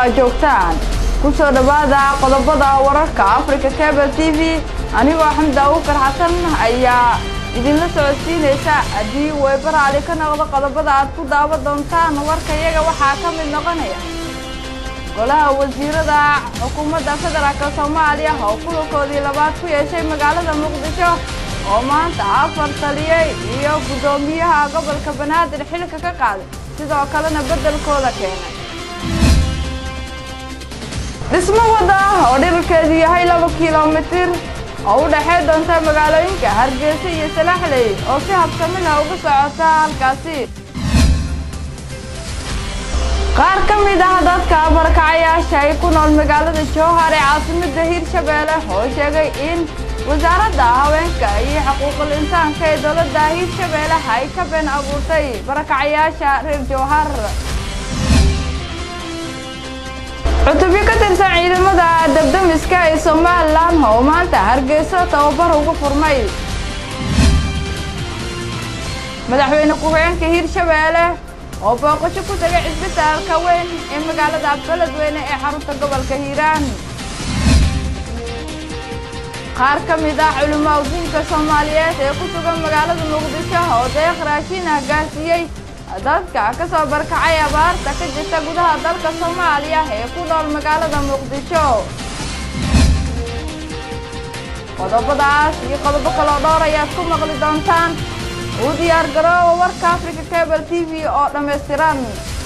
aad joogtaan ku soo dhowaada qodobada wararka africa cable t v anigoo xamda awkar xasan ayaa idinla socodsiinaysa haddii weybaraali ka noqdo qodobada aad ku daawan doontaan warka iyaga waxaa ka mid noqonaya golaha wasiirada xukuumadda federaalk soomaaliya oo kulankoodii labaad ku yeeshay magaalada muqdisho oo maanta afar taliyey iyo guddoomiyaha gobolka banaadir xilka ka qaaday sidoo kalena beddelkooda keenay dhismo wadda oo dhirarkeedu yahay laba kilomitir oo u dhexey doonta magaalooyinka hargeysa iyo salaaxley oo si habsami leh uga socota halkaasi qaar ka mid ah dadka barakacayaasha ay ku nool magaalada jowhar ee caasimadda hiirshabeelle oo sheegay in wasaaradda haweenka iyo xuquuqul insaanka ee dowladda hiirshabeelle ay ka been abuurtay barakacayaasha reer jowhar cutubyo ka tirsan ciidamada dabdamiska ee somalilan oo maanta hargeysa tababar ugu furmay madaxweyne ku-xigeenka hiirshabeelle oo booqasho ku tegay cisbitaalka weyn ee magaalada beledweyne ee xarunta gobolka hiiraan qaar ka mid ah culimaa udiinka soomaaliyeed ee ku sugan magaalada muqdisho oo deeq raashin ah gaarsiiyey dadka ka soo barkacay abaarta ka jirta gudaha dalka soomaaliya ee ku nool magaalada muqdisho qodobadaas iyo qodobo kaloo dhowr ayaad ku maqli doontaan uu diyaar garoowa warka africa cable t v oo dhammaystiran